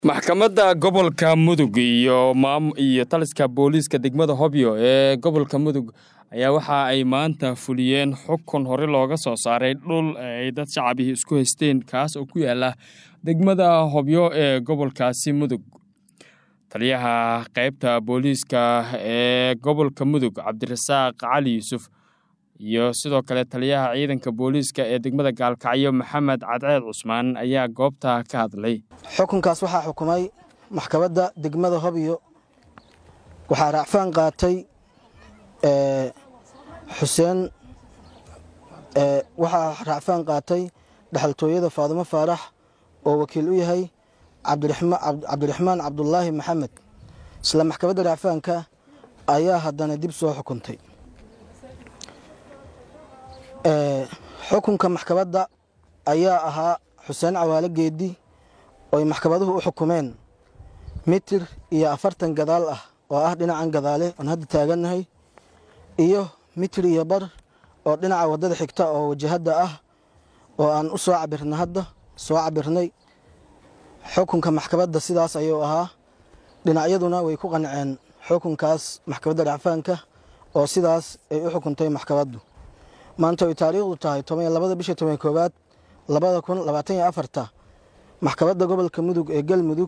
maxkamadda gobolka mudug iyo iyo taliska booliiska degmada hobyo ee gobolka mudug ayaa waxa ay maanta fuliyeen xukun hore looga soo saaray dhul ay dad shacabihii isku haysteen kaas oo ku yaala degmada hobyo ee gobolkaasi mudug taliyaha qaybta booliiska ee gobolka mudug cabdirasaaq cali yuusuf iyo sidoo kale taliyaha ciidanka booliiska ee degmada gaalkacyo maxamed cadceed cusmaan ayaa goobta ka hadlay xukunkaas waxaa xukumay maxkamadda degmada hobyo waxaa raacfaan qaatay xuseen waxaa raacfaan qaatay dhexaltooyada faadimo faarax oo wakiil u yahay cabdiraxmaan cabdulaahi maxamed isla maxkamadda raacfaanka ayaa haddana dib soo xukuntay xukunka maxkamadda ayaa ahaa xuseen cawaale geedi ooy maxkamaduhu u xukumeen mitir iyo afartan gadaal ah oo ah dhinacan gadaale oon hadda taagannahay iyo mitir iyo bar oo dhinaca waddada xigta oo wajahadda ah oo aan u soo cabirna hadda soo cabirnay xukunka maxkamadda sidaas ayuu ahaa dhinacyaduna way ku qanceen xukunkaas maxkamadda dhacfaanka oo sidaas ay u xukuntay maxkamaddu maanta ay taariikhdu tahay toban iyo labada bisha toban koowaad labada kun labaatan iyo afarta maxkamadda gobolka mudug ee galmudug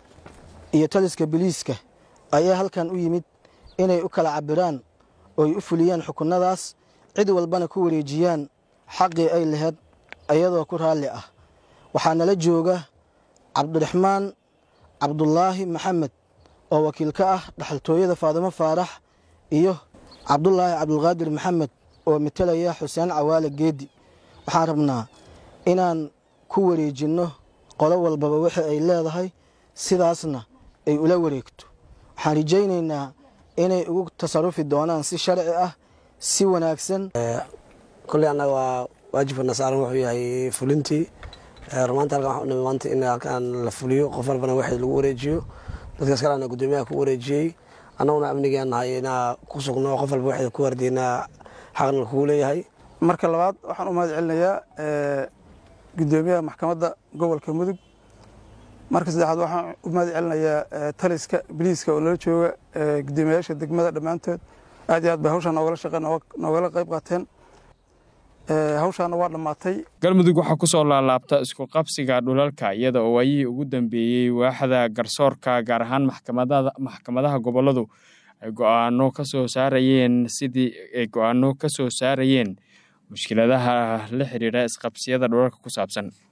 iyo taliska biliiska ayaa halkan u yimid inay u kala cabiraan ooy u fuliyaan xukunadaas cid walbana ku wareejiyaan xaqii ay laheyd iyadoo ku raalli ah waxaa nala jooga cabdiraxmaan cabdulaahi maxamed oo wakiil ka ah dhaxaltooyada faadimo faarax iyo cabdulaahi cabdulqaadir maxamed oo matalaya xuseen cawaale geedi waxaan rabnaa inaan ku wareejinno qolo walbaba waxa ay leedahay sidaasna ay ula wareegto waxaan rajaynaynaa inay ugu tasarufi doonaan si sharci ah si wanaagsan kolley annaga waa waajibkana saaran wuxuu yahay fulintii rumaanta halkan waxaa u nimi maanta in halkan la fuliyo qof walbana waxay lagu wareejiyo dadkaas kalena guddoomiyaha ku wareejiyey annaguna amnigaan nahay inaa ku sugno qof walba waxay ku wardiinaa xaqna kugu leeyahay marka labaad waxaan u mahad celinayaa guddoomiyaha maxkamadda gobolka mudug marka saddexaad waxaan u mahad celinayaa taliska biliiska oo nala jooga guddoomiyayaasha degmada dhammaantood aad iyo aad bay hawshaan noogala shaqeen noogala qayb qaateen hawshaana waa dhammaatay galmudug waxaa kusoo laalaabta isku qabsiga dhulalka iyada oo waayihii ugu dambeeyey waaxda garsoorka gaar ahaan maxkamadaha goboladu ay go-aano ka soo saarayeen sidii ay go-aano ka soo saarayeen mushkiladaha la xiriira isqabsiyada dhulalka ku saabsan